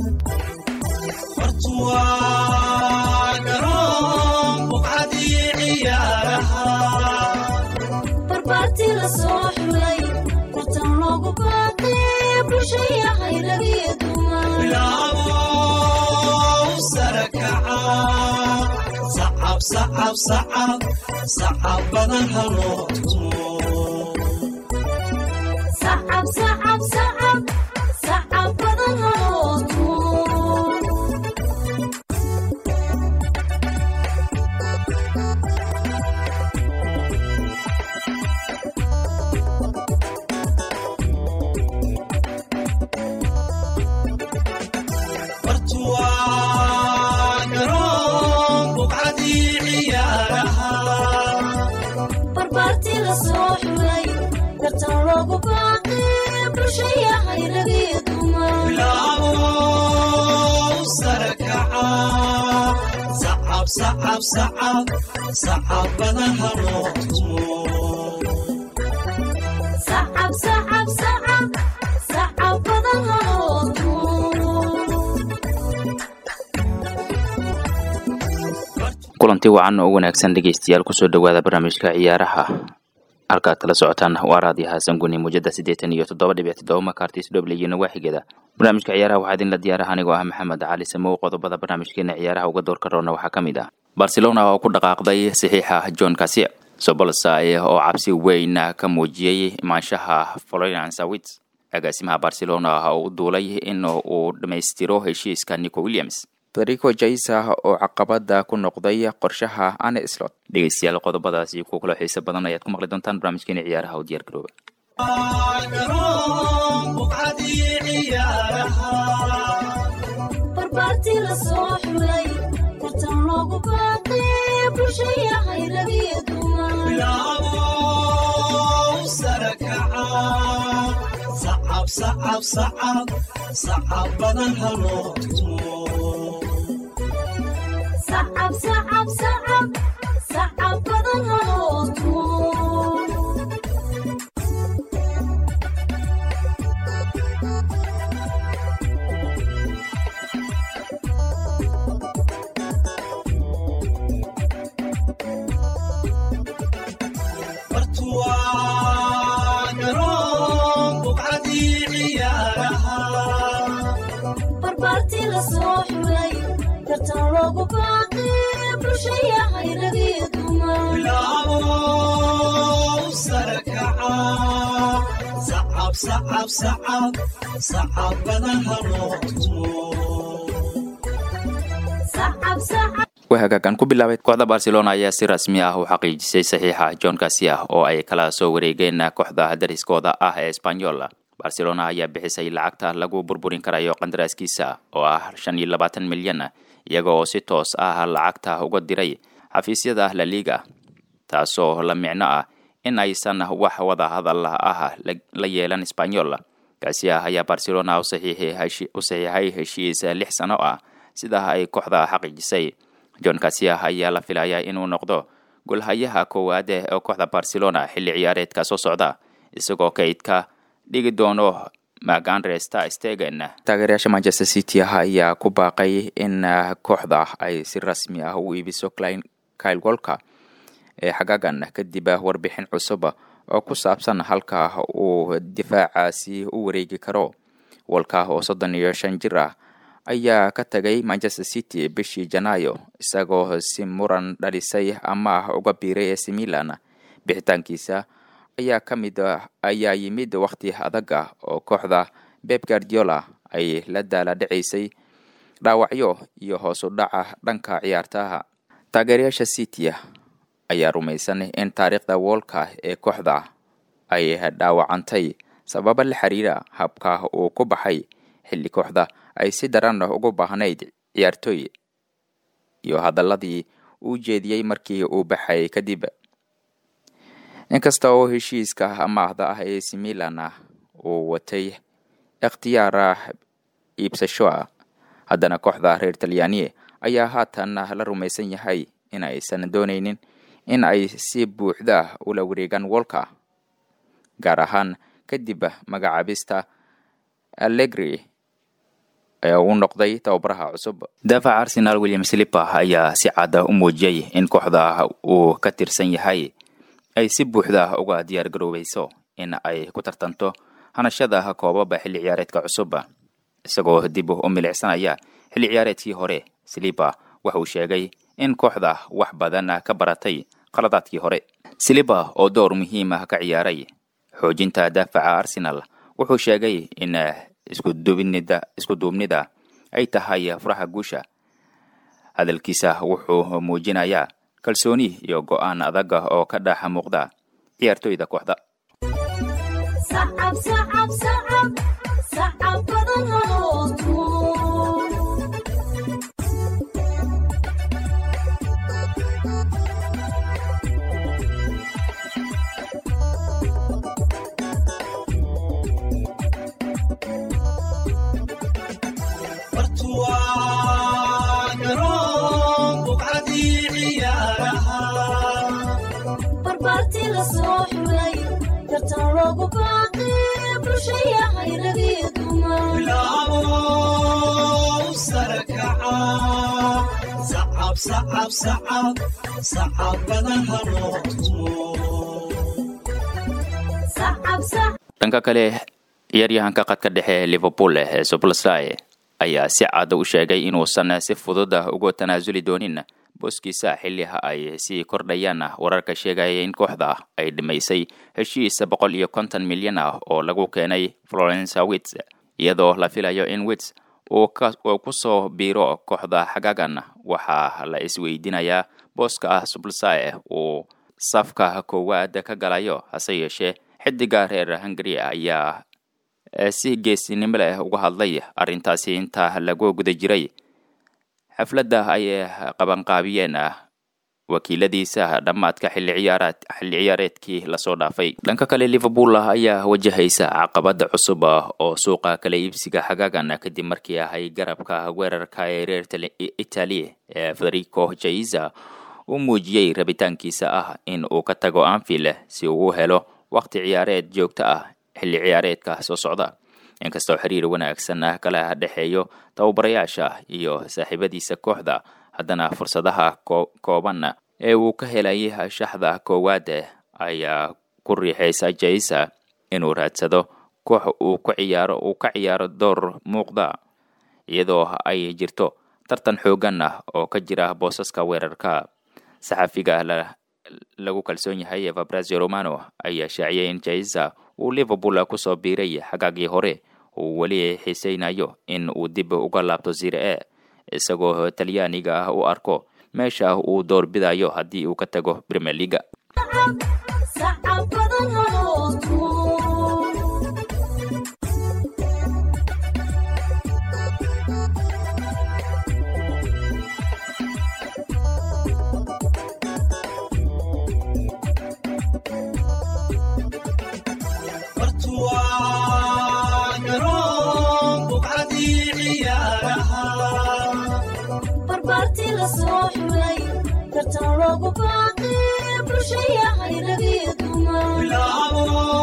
barbaarti la soo xulay tartan loogu baaqay bulshaya hayragiyo dumarsacab badan haloo tumo barbaarti la soo xulay tartan loogu baaqay bulshaya hayragiyo dumar sacab sacab sacab sacab badan haloo tumo kulanti wacan oo wanaagsan dhegeystayaal kusoo dhowaada barnaamijka ciyaaraha halkaad kala socotaan waa raadiyo xasan guni muujada siddeetan iyo toddoba dhibic toddoba makartis dhoble iyo nawaaxigeeda barnaamijka ciyaaraha waxaa idinla diyaaraha anigoo ah maxamed cali samow qodobada barnaamijkeena ciyaaraha uga doorka roona waxaa ka mid ah barcelona oo ku dhaqaaqday saxiixa john kasia sobolsay oo cabsi weyn ka muujiyey imaanshaha florence wits agaasimaha barcelona oo u duulay in uu dhammaystiro heshiiska nico williams federico jaisa oo caqabada ku noqday qorshaha ane slot dhegeystayaal qodobadaasi kuwa kaloo xiise badan ayaad ku maqli doontaan barnaamijkeena ciyaaraha oo diyaar garooba barbaarti la soo xulay tartan loogu baaqay bulshaya hayragiyo dumar sacab sacab sacab sacab badan haloo tumo barbaarti la soo xulay tartan loogu baaqay bulshaya hayragiyo dumar sacab sacab waa hagaagan ku bilaabay kooxda barcelona ayaa si rasmi ah u xaqiijisay saxiixa john kasia oo ay kala soo wareegeen kooxda dariskooda ah ee esbanyol barcelona ayaa bixisay lacagta lagu burburin karayo qandaraaskiisa oo ah shan iyo labaatan milyan iyaga oo si toos ah lacagta uga diray xafiisyada la liga taasoo la micno ah in aysan wax wada hadal ah la yeelan esbanyol kasia ayaa barcelona u saxiixay heshiis lix sano ah sida ay kooxda xaqiijisay john kasia ayaa la filayaa inuu noqdo golhayaha koowaad ee kooxda barcelona xilli ciyaareedka soo socda isagoo kaydka dhigi doono magandre star stegen taageerayaasha manchester city ah ayaa ku baaqay in kooxda ay si rasmi ah u iibiso kyle wolka ee xagaagan kadib warbixin cusub oo ku saabsan halka uu difaacaasi u wareegi karo wolka oo soddon iyo shan jir ah ayaa ka tagay manchester city bishii janaayo isagoo si muran dhalisay ama uga biiray ac milan bixitaankiisa ayaa ka mid ayaa yimid wakhti adag ah oo kooxda beb guardiola ay la daala dhacaysay dhaawacyo iyo hoos u dhaca dhanka ciyaartaha taageerayaasha city ayaa rumaysan in taariikhda woolka ee kooxda ay dhaawacantay sababa la xiriira habka uu ku baxay xilli kooxda ay si daran ugu baahnayd ciyaartooy iyo hadaladii uu jeediyey markii uu baxay kadib inkasta oo heshiiska amaahda ah ee similan ah uu watay ikhtiyaar iibsasho ah haddana kooxda reer talyaaniye ayaa haatan la rumaysan yahay in aysan doonaynin in ay si buuxda ula wareegaan wolka gaar ahaan kadib magacaabista allegri ee uu noqday tababaraha cusub daafaca arsenal william sliper ayaa si cadda u muujiyey in kooxda uu ka tirsan yahay ay si buuxda uga diyaar garoobayso in ay ku tartanto hanashada koobaba xilli ciyaareedka cusub isagoo dib u milicsanaya xilli ciyaareedkii hore sliper wuxuu sheegay in kooxda wax badan ka baratay qaladaadkii hore sliper oo door muhiim ah ka ciyaaray xoojinta daafaca arsenal wuxuu sheegay in iskuduubnida iskuduubnida ay tahay furaha guusha hadalkiisa wuxuu muujinayaa kalsooni iyo go-aan adag oo ka dhex muuqda ciyaartoyda kooxda sacab sacab sacab sacab badan haloo tumo barbaartii la soo xulay tartan loogu baaqi bulshayahay ragii dumar sacab sacab dhanka kale ciyaaryahanka qadka dhexe liverpool ee soblsai ayaa si cad u sheegay inuusan si fudud uga tanaasuli doonin booskiisa xilliha ay sii kordhayaan wararka sheegaya in kooxda ay dhimaysay heshiis boqol iyo konton milyan ah oo lagu keenay florence wits iyadoo la filayo in wits uu ku soo biiro kooxda xagaagan waxaa la isweydiinayaa booska ah sublsai uu safka koowaad ka galayo hase yeeshee xidiga reer hungary ayaa si geesinimo leh uga hadlay arrintaasi inta lagu guda jiray xafladda ay qabanqaabiyeen wakiiladiisa dhammaadka xilli ciyaaraad xilli ciyaareedkii lasoo dhaafay dhanka kale liverpool ayaa wajahaysa caqabada cusub oo suuqa kala iibsiga xagaagan kadib markii ahay garabka weerarka ee reer italy ee federico jaiza uu muujiyey rabitaankiisa ah in uu ka tago anfield si uu u helo waqti ciyaareed joogto ah xilli ciyaareedka soo socda inkastoo xiriir wanaagsan ah kala dhexeeyo tababarayaasha iyo saaxiibadiisa kooxda haddana fursadaha kooban ee uu ka helay shaxda koowaad ayaa ku riixaysa jaisa inuu raadsado koox uu ku ciyaaro uu ka ciyaaro door muuqda iyadoo ay jirto tartan xoogan ah oo ka jira boosaska weerarka saxafiga lagu kalsoon yahay ee fabrazio romano ayaa shaaciyay in jaisa uu liverpool kusoo biiray xagaagii hore uu weli xiisaynayo in uu dib uga laabto zire e isagoo talyaaniga ah u arko meesha uu door bidayo haddii uu ka tago premier leaga sacab badan haloo tumo barbaartii la soo xulay tartan loogu baaqi bulshayahay ragii dumar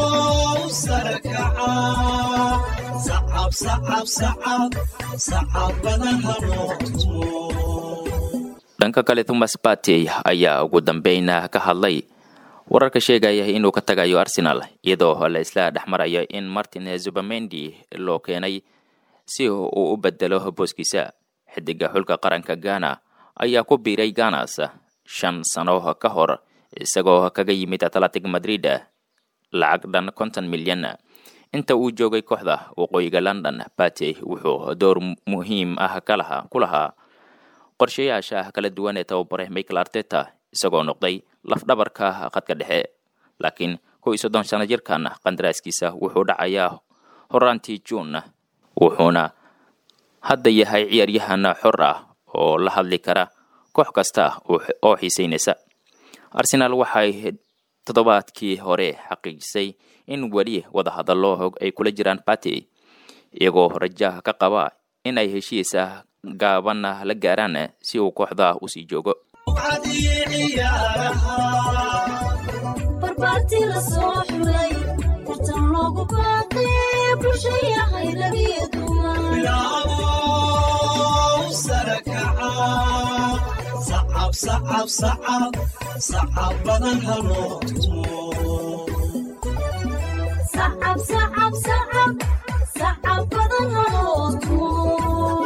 dhanka kale thomas batey ayaa ugu dambeyn ka hadlay wararka sheegaya inuu ka tagayo arsenal iyadoo la isla dhexmarayo in martin zubamendi loo keenay si uu u bedelo booskiisa xidiga xulka qaranka ghana ayaa ku biiray ganas shan sano ka hor isagoo kaga yimid atletic madrid lacag dhan konton milyan inta uu joogay kooxda waqooyiga london batey wuxuu door muhiim ah kalaha ku lahaa qorshayaasha kala duwan ee tababare michael arteta isagoo noqday lafdhabarka khadka dhexe laakiin kow iyo soddon sano jirkan qandaraaskiisa wuxuu dhacayaa horaantii juun wuxuuna hadda yahay ciyaaryahan xor ah oo la hadli kara koox kasta oo xiisaynaysa arsenaal waxay toddobaadkii hore xaqiijisay in weli wadahadallo ay kula jiraan batey iyagoo rajaha ka qaba in ay heshiisa gaaban la gaaraan si uu kooxda usii joogo barbaartii la soo xulay tartan loogu baaqi bulshayahay ragii dumar sacab sacab sacab sacab badan haloo tumo sacab sacab sacab sacab badan haloo tumo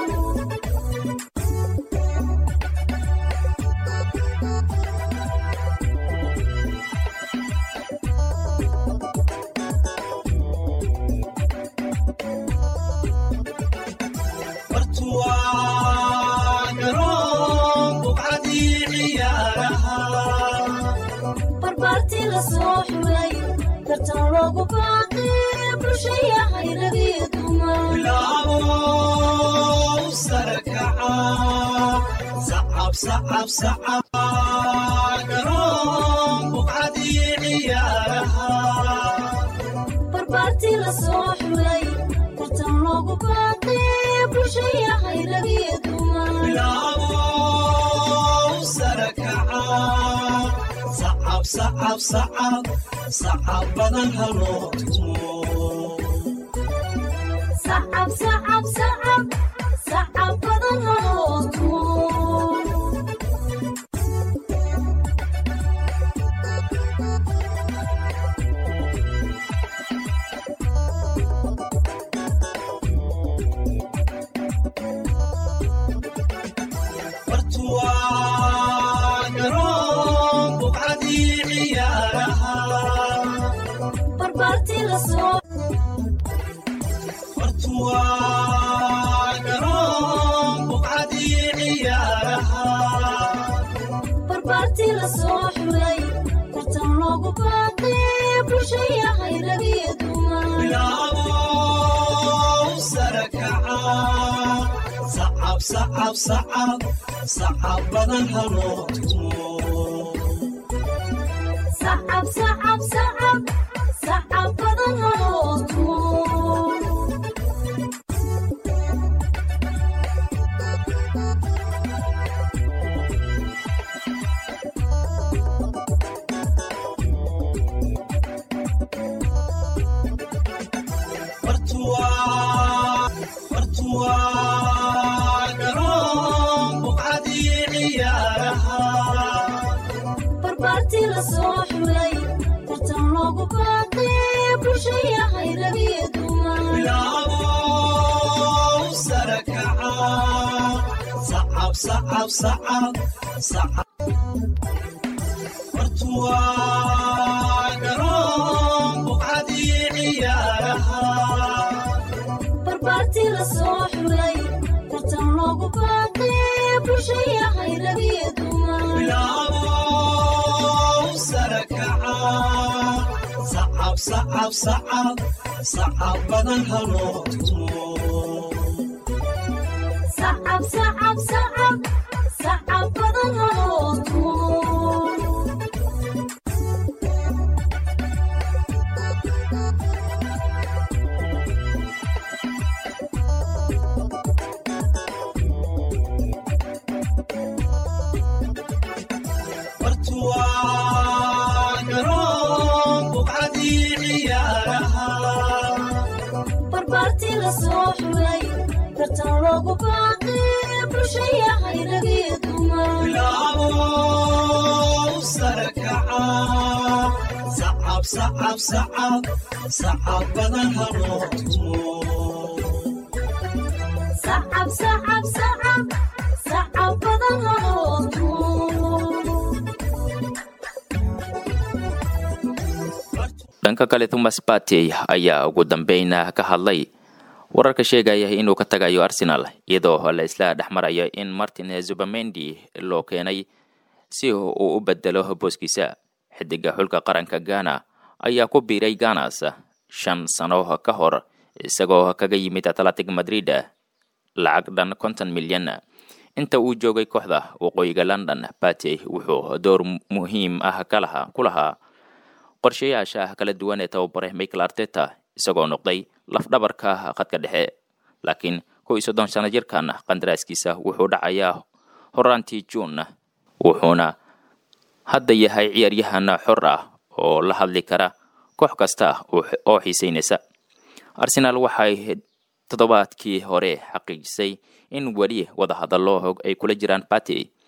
bartuwaa garoon buqcadii ciyaaraha barbaartii la soo xulay tartan loogu baaqay bulshayahay ragii dumar bilaabo sare kaca sacab sacab sacab garoon buqcadii ciyaaraha barbaartii la soo xulay tartan loogu baaqay bulshayahay ragii dumar bilaabo sare kaca sacab sacab sacab sacab badan haloo tumo sacab sacab sacab sacab badan haloo tumo bartuwaa garoon buqcadii ciyaaraha barbaartii la soo bartuwaa garoon buqcadii ciyaaraha barbaartii la soo xulay tartan loogu baaqay bulshayahay ragii dumar bilaabo sare kaca sacab sacab sacab sacab badan haloo tumo sacab sacab sacab sacab badan haloo tumo bartuwaa bartuwaa garoon buqcadii ciyaaraha barbaartii la soo xulay tartan loogu baaqay bulshayahay ragii dumar bilaabo sare kaca sacab sacab sacab sacab bartuwaa garoon buqcadii ciyaaraha barbaartii la soo xulay tartan loogu baaqay bulshayahay ragii dumar bilaabo sare kaca sacab sacab sacab sacab badan haloo tumo sacab sacab sacab sacab badan haloo tumo bartuwaa garoon buqcadii ciyaaraha barbaartii la soo xulay tartan loogu baaqay bulshayahay ragii dumar bilaabo sare kaca sacab sacab sacab sacab badan haloo tumo sacab sacab sacab sacab badan haloo tumo dhanka kale thomas partey ayaa ugu dambeyn ka hadlay wararka sheegaya inuu ka tagayo arsenal iyadoo la isla dhex marayo in martin zubamendi loo keenay si uu u bedelo booskiisa xidiga xulka qaranka ghana ayaa ku biiray ganas shan sano ka hor isagoo kaga yimid atletic madrid lacag dhan konton milyan inta uu joogay kooxda waqooyiga london partey wuxuu door muhiim ah kalaha ku lahaa qorshayaasha kala duwan ee tababare michael arteta isagoo noqday lafdhabarka khadka dhexe laakiin kow iyo soddon sano jirkan qandaraaskiisa wuxuu dhacayaa horaantii juun wuxuuna hadda yahay ciyaaryahan xor ah oo la hadli kara koox kasta oo xiiseynaysa arsenaal waxay toddobaadkii hore xaqiijisay in weli wadahadallo ay kula jiraan partey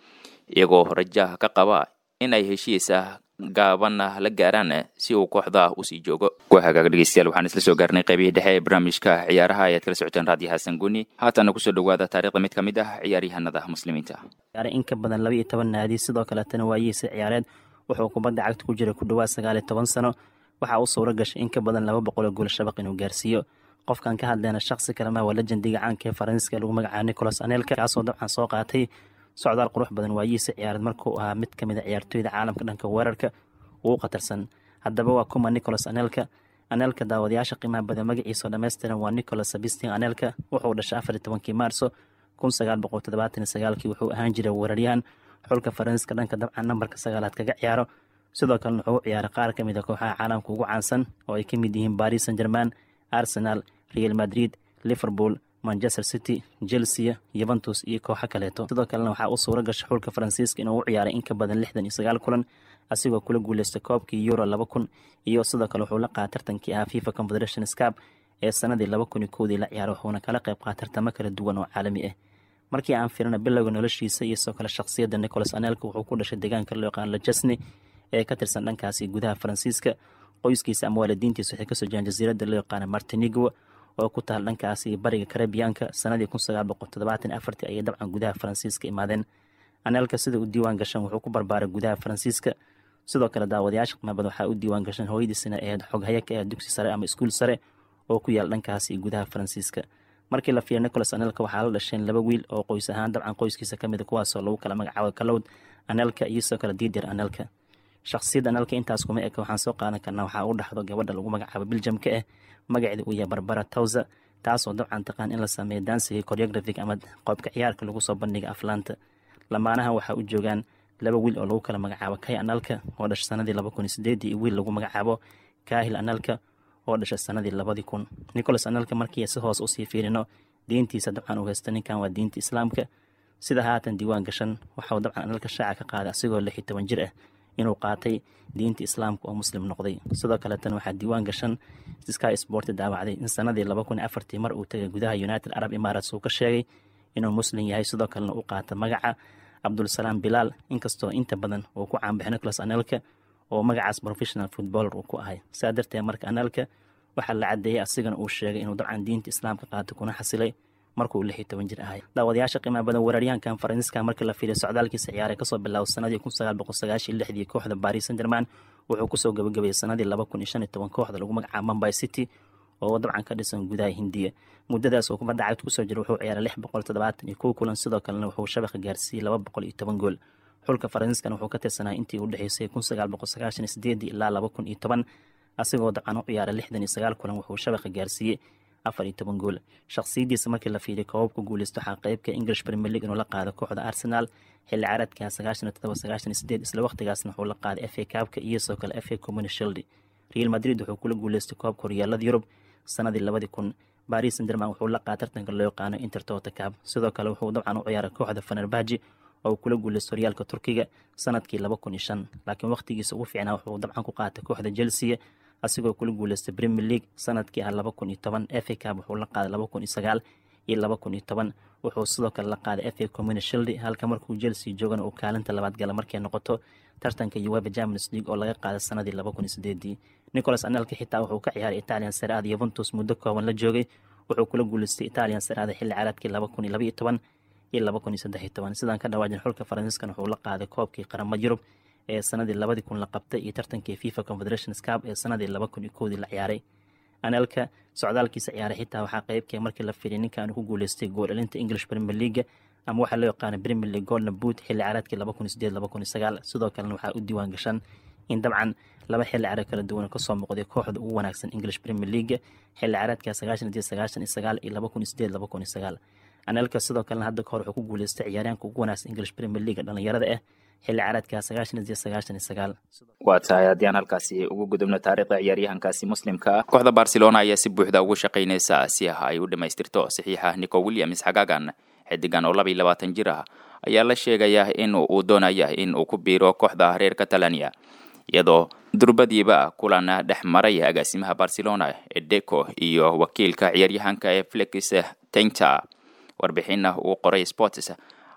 iyagoo rajaha ka qaba in ay heshiisa gaabanna la gaaraan si uu kooxda usii joogo ku hagaaga dhegeystayaal waxaan isla soo gaarnay qaybihii dhexe ee barnaamijka ciyaaraha ayaad kala socoteen raadiyo xasan guni haatana kusoo dhawaada taarikhda mid ka mid ah ciyaaryahanada muslimiinta in ka badan laba iyo toban naadi sidoo kaletana waayihiisa ciyaareed wuxuu kubadda cagta ku jira ku dhawaad sagaal iyo toban sano waxaa u suuro gashay in ka badan laba boqol oo gool shabaq inuu gaarsiiyo qofkan ka hadleyna shaksi kalema waa lejendiga caanka ee faransiiska lagu magacaabo nicolas anelka kaasoo dabcan soo qaatay socdaal qurux badan waayihiisa ciyaareed markuu ahaa mid kamid a ciyaartooyda caalamka dhanka weerarka ugu khatarsan haddaba waa kuma nicolas anelka anelka daawadayaasha qiimaha badan magaciisao dhammaystiran waa nicolas sabistin anelka wuxuu dhashay afar iyo tobankii maarso kun sagaal boqol toddobaatan iyo sagaalkii wuxuu ahaan jiray weeraryahan xulka faransiiska dhanka dabcan nambarka sagaalaad kaga ciyaaro sidoo kalena wuxuu u ciyaaray qaar ka mid a kooxaha caalamka ugu caansan oo ay ka mid yihiin baris san german arsenal real madrid liverpool manchester city chelsea yuventus iyo kooxo kaleeto sidoo kalena waxaa u suuro gashay xulka faransiiska inuu u ciyaaray in ka badan lixdan iyo sagaal kulan asigoo kula guuleystay koobkii euro laba kun iyo sidoo kale wuxuu la qaatay tartankii ahaa fifa confederation scap ee sanadii laba kun iyo kowdii la ciyaaray wuxuuna kala qayb qaatay tartamo kala duwan oo caalami ah markii aan firina bilowga noloshiisa iyo sidoo kale shakhsiyadda nicolas anelka wuxuu ku dhashay deegaanka loo yaqaan lajesne ee ka tirsan dhankaasi gudaha faransiiska qoyskiisa ama waalidiintiisa waxay kasoo jiraan jasiiradda loo yaqaana martinigo oo ku taal dhankaasi bariga karabiyaanka sanadii kun sagaal boqol toddobaatan afartii ayay dabcan gudaha faransiiska imaadeen anelka sida u diiwaan gashan wuxuu ku barbaaray gudaha faransiiska sidoo kale daawadayaasha qiimabad waxaa u diiwaan gashan hooyadiisina ahayd xoghaya ka ah dugsi sare ama iskuul sare oo ku yaal dhankaasi gudaha faransiiska markii la fiiriya nicolas anelka waxaa la dhasheen laba wiil oo qoys ahaan dabcan qoyskiisa kamid a kuwaasoo lagu kala magacaabo kalowd anelka iyo sidoo kale diidir anelka shakhsiyadda anelka intaas kuma eka waxaan soo qaadan karnaa waxaa u dhaxdo gabadha lagu magacaabo biljamka ah magaceeda uu yahay barbara towsa taasoo dabcan taqaan in la sameeyo dansiga choreographic ama qoobka ciyaarka lagu soo bandhiga aflaanta lamaanaha waxaa u joogaan laba wiil oo lagu kala magacaabo kay analka oo dhashay sanadii laba kun iyo sideedii iyo wiil lagu magacaabo kahil analka oo dhashay sanadii labadii kun nicolas analka markii si hoos usii fiirino diintiisa dabcan uu haysta ninkan waa diinta islaamka sida haatan diiwaan gashan waxauu dabcan analka shaaca ka qaaday asigoo lix iyo toban jir ah inuu qaatay diinta islaamka oo muslim noqday sidoo kaleetana waxaa diiwaan gashan sky sport daawacday in sanadii laba kun iyo afartii mar uu tagay gudaha united arab emirates uu ka sheegay inuu muslim yahay sidoo kalena u qaata magaca cabdulsalaam bilaal inkastoo inta badan uu ku caanbaxay nicolas anelka oo magacaas professional footballer uu ku ahay saa darteed marka anelka waxaa la cadeeyey asigana uu sheegay inuu dabcan diinta islaamka qaatay kuna xasilay markuu lix iyo toban jir ahay daawadayaasha qiimaha badan weeraryahankan faransiiska markii la fiiriyo socdaalkiisa ciyaaray kasoo bilaabo sanadii kun sagaal boqol sagaashan lixdii kooxda baris san german wuxuu kusoo gabagabeeyey sanadii laba kun iyo shan iyo toban kooxda lagu magacaabo mumbai city oo dabcan ka dhisan gudaha hindiya muddadaas uu kubadda cagta kusoo jira wuxuu ciyaaray lix boqol toddobaatan iyo kow kulan sidoo kalena wuxuu shabaqa gaarsiiyey laba boqol iyo toban gool xulka faransiiskana wuxuu ka tirsanaa intii u dhexeysay kun sagaal boqol sagaashan iyo sideedii ilaa laba kun iyo toban asigoo dabcan u ciyaaray lixdan iyo sagaal kulan wuxuu shabaqa gaarsiiyey afar iyo toban gool shakhsiyadiisa markii la fiiriyo koobab ku guuleysto waxaa qeybka english premier league inuu la qaado kooxda arsenal xilli caaradka sagaashan iyo todoba sagaashan iyo sideed isla waqtigaasna wuxuu la qaaday f a kaabka iyo sidoo kale f a communi shield real madrid wuxuu kula guuleystay koobka horyaalada yurub sanadii labadii kun baris san german wuxuu la qaaday tartanka loo yaqaano intertota cab sidoo kale wuxuu dabcan u ciyaaray kooxda fenerbaji oo uu kula guuleystay horyaalka turkiga sanadkii laba kun iyo shan laakiin waqtigiisa ugu fiicnaa wuxuu dabcan ku qaatay kooxda chelsea asigoo kula guuleystay premier league sanadkii ah laba kun iyo toban f a cab wuxuu la qaaday laba kun iyo sagaal iyo laba kun iyo toban wuxuu sidoo kale la qaaday f a communi shield halka markuu chelsea joogana uu kaalinta labaad gala markay noqoto tartanka uweba champions league oo laga qaaday sanadii laba kun iyo sideedii nicolas anelka xitaa wuxuu ka ciyaaray italian saraada yuventus muddo kooban la joogay wuxuu kula guuleystay italian saraada xilli caaladkii laba kun iyo laba iyo toban iyo laba kun iyo saddex iyo toban sidaan ka dhawaajin xulka faransiiskan wuxuu la qaaday koobkii qaramada yurub ee sanadii labadii kun la qabtay iyo tartankii fifa confederation scap ee sanadii laba kun iyo kowdii la ciyaaray anelka socdaalkiisa ciyaaray xitaa waxaa qeybkee markii la fiiriyay ninkan ku guuleystay gool dhalinta english premier league ama waxaa loo yaqaana premier league golden boot xilli ciyaareedkii laba kun iyo sideed laba kun iyo sagaal sidoo kalena waxaa u diiwaan gashan in dabcan laba xilli ciyaareed kala duwan kasoo muuqday kooxda ugu wanaagsan english premier league xilli ciyaareedka sagaashan iyo sagaashan iyo sagaal iyo laba kun iyo sideed laba kun iyo sagaal anelka sidoo kalena hadda kahor wuxuu ku guuleystay ciyaaryaanka ugu wanaagsan english premier league dhalinyarada ah xilli ciyaareedka sagaashan iyo sagaashan iyo sagaal waa tahay haddii aan halkaasi ugu gudubno taariikhda ciyaaryahankaasi muslimka ah kooxda barcelona ayaa si buuxda ugu shaqaynaysa si ah ay u dhammaystirto saxiixa nico williams xagaagan xidigan oo laba iyo labaatan jir ah ayaa la sheegaya in uu doonaya in uu ku biiro kooxda reer catalania iyadoo durbadiiba kulan dhex maray agaasimaha barcelona ee deco iyo wakiilka ciyaaryahanka ee felix tenta warbixina uu qoray sports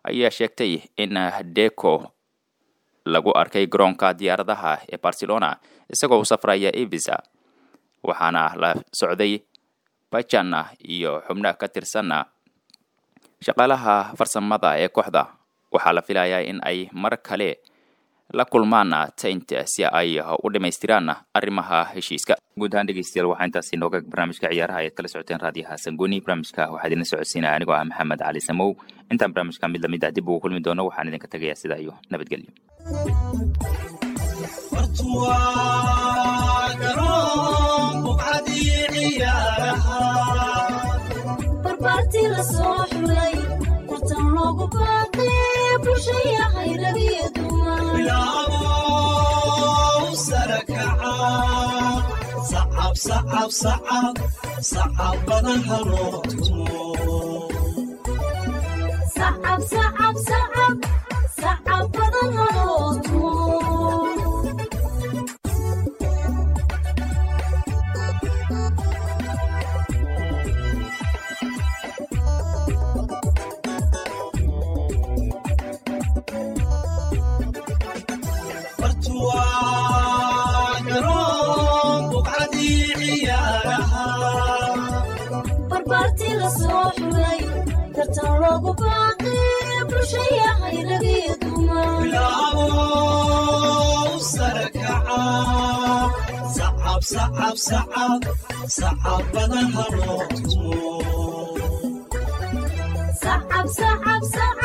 ayaa sheegtay in deco lagu arkay garoonka diyaaradaha ee barcelona isagoo u safraya evisa waxaana la socday bajana iyo xubno ka tirsanna shaqaalaha farsamada ee kooxda waxaa la filayaa in ay mar kale la kulmaan taint si ay u dhamaystiraan arrimaha heshiiska guud ahaan dhegeystayaal waxaa intaasi nooga barnaamijka ciyaaraha ayaad kala socoteen raadiyaha sangoni barnaamijka waxaa idinla socodsiinaya anigoo ah maxamed cali samow intaan barnaamijka mid lamid ah dib ugu kulmi doono waxaan idinka tegayaa sidaa iyo nabadgelyo bartuwaa garoon buqcadii ciyaaraha barbaartii la soo xulay tartan loogu baaqay bulshaya hayragiyo dumar bilaabow sare kaca sacab sacab sacab sacab badan haloo tumo sacab sacab sacab sacab badan haloo tumo bartuwaa garoon buqcadii ciyaaraha barbaartii la soo xulay tartan loogu baaqay bulshaya hayragiyo dumar bilaabow sare kaca sacab sacab sacab sacab badan haloo tumo sacab sacab sacab